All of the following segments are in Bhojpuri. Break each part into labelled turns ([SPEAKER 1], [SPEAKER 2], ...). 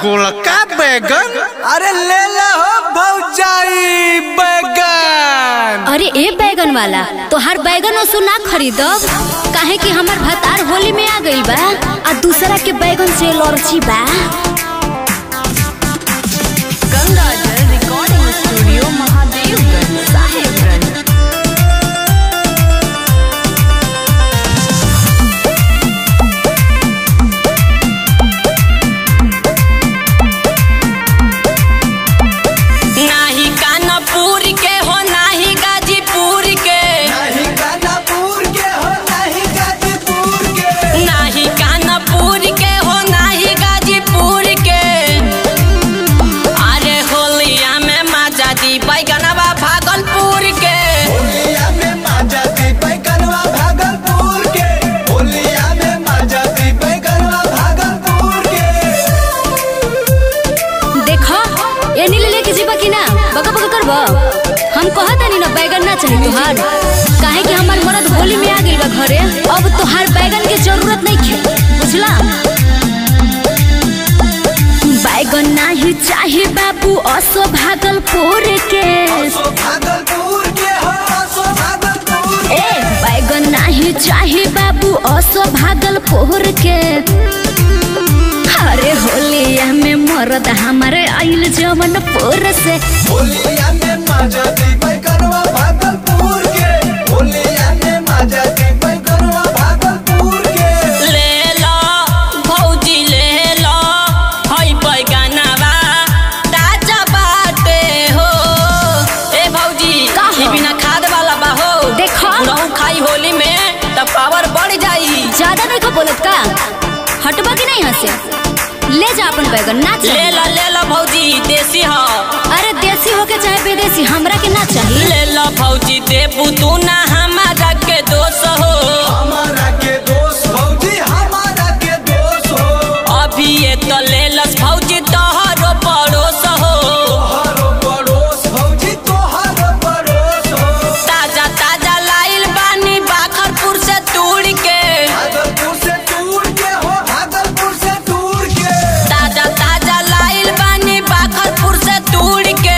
[SPEAKER 1] गोलका बैगन
[SPEAKER 2] अरे ले ले हो भौजाई बैगन
[SPEAKER 3] अरे ए बैगन वाला तोहार बैगन ओसु ना खरीदब काहे कि हमर भतार होली में आ गइल बा आ दूसरा के बैगन से एलर्जी बा
[SPEAKER 4] गंगाजल रिकॉर्डिंग स्टूडियो महादेवगंज साहेबगंज
[SPEAKER 5] नाही कानपुर के हो नाही गाजीपुर के
[SPEAKER 2] नहीं कानापुर के हो नहीं गाजीपुर के
[SPEAKER 5] नाही कानपुर के हो नाही गाजीपुर के अरे होलिया में मजा दी बैगनवा भागलपुर के
[SPEAKER 2] होलिया में माजा दी बैगनवा भागलपुर के होलिया में माजा दी बैगनवा भागलपुर के
[SPEAKER 3] देखो एनी ले लेके जीबा कि ना बका बका करबा हम कहत नहीं ना बैगन ना चाहिए तोहार काहे कि हमर मरद होली में आ गइल बा घरे अब तोहार बैगन के जरूरत नहीं खे बुझला बैगन नाही चाहे बाबू असो भागलपुर के
[SPEAKER 2] सो भागलपुर के हो सो भागलपुर
[SPEAKER 3] ए बैगन नाही चाहे बाबू असो भागलपुर के अरे होलिया में मरद हमारे आइल जवनपुर से
[SPEAKER 2] होलिया में माजा दी बैगनवा भागलपुर के होलिया में माजा दी बैगनवा भागलपुर के
[SPEAKER 5] ले लो भौजी ले लो हई बैगनवा ताजा बाटे हो ए भौजी
[SPEAKER 3] का हो?
[SPEAKER 5] ई बिना खाद वाला बा हो
[SPEAKER 3] देखो।
[SPEAKER 5] रहू खाई होली में त पावर बढ़ जाई
[SPEAKER 3] ज्यादा नहीं खा बोलत का हटबा कि नहीं हंसे ले जा अपन बैगन ना
[SPEAKER 5] ले
[SPEAKER 3] चाहिए
[SPEAKER 5] लो ले लो भौजी देसी हो
[SPEAKER 3] अरे देसी होके चाहे विदेशी हमरा के ना चाहिए
[SPEAKER 5] ले लो भौजी देबू तू ना हमारा के दोष हो
[SPEAKER 2] हमारा के दोस्त भौजी हमारा के दोस्त हो
[SPEAKER 5] अभी ये तो ले लस भौजी तोहरो पड़ोस हो
[SPEAKER 2] तोहरो पड़ोस भौजी तोहरो पड़ोस हो
[SPEAKER 5] ताजा ताजा लाइल बानी बाखरपुर से तूड़ के
[SPEAKER 2] भागलपुर से दूर के हो भागलपुर से दूर के
[SPEAKER 5] ताजा ताजा लाइल बानी बाखरपुर से तूड़ के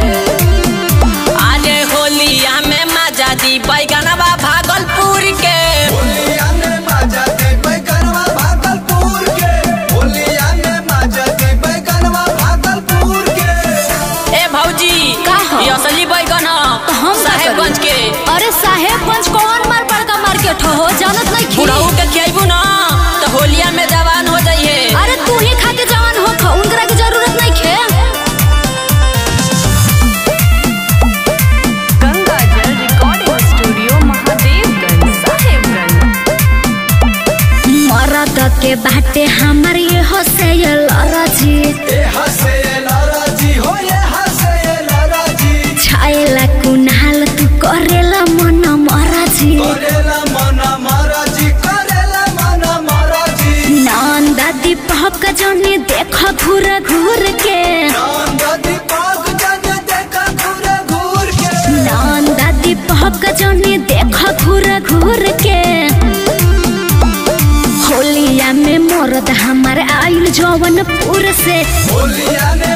[SPEAKER 5] अरे होलिया में मजा दी बैगनवा भागलपुर के
[SPEAKER 2] होलिया में माजा दी बैगनवा भागलपुर के होलिया में माजा दी बैगनवा भागलपुर के
[SPEAKER 5] ए भौजी
[SPEAKER 3] का हो?
[SPEAKER 5] ये असली बैगन
[SPEAKER 3] तो हम
[SPEAKER 5] ह
[SPEAKER 3] का
[SPEAKER 5] साहेबगंज
[SPEAKER 3] करी?
[SPEAKER 5] के
[SPEAKER 3] अरे साहेबगंज कौन मार बड़का मार्केट हो जानत नहीं खी
[SPEAKER 5] बुढ़ऊ के खियाबू ना तो होलिया में जवान हो जाइए
[SPEAKER 3] अरे तू ही खा के जवान हो खा उनकरा के जरूरत नहीं खे
[SPEAKER 4] गंगाजल रिकॉर्डिंग स्टूडियो महादेवगंज साहेबगंज
[SPEAKER 3] मरद के बाटे हमर ये हसेल राजी
[SPEAKER 2] ए हसे लाराजी हो ये हसे लाराजी
[SPEAKER 3] छाएला कुनाल तू करेला मन मराजी
[SPEAKER 2] करेला मना महाराजी करेला मना महाराजी
[SPEAKER 3] नंदा दीपक जने देख घूर घूर के
[SPEAKER 2] नंदा दीपक जन देखा घूर घूर के
[SPEAKER 3] नंदा दीपक जने देख घूर घूर के होलिया में मरद हमार आइल जवनपुर से
[SPEAKER 2] होलिया ने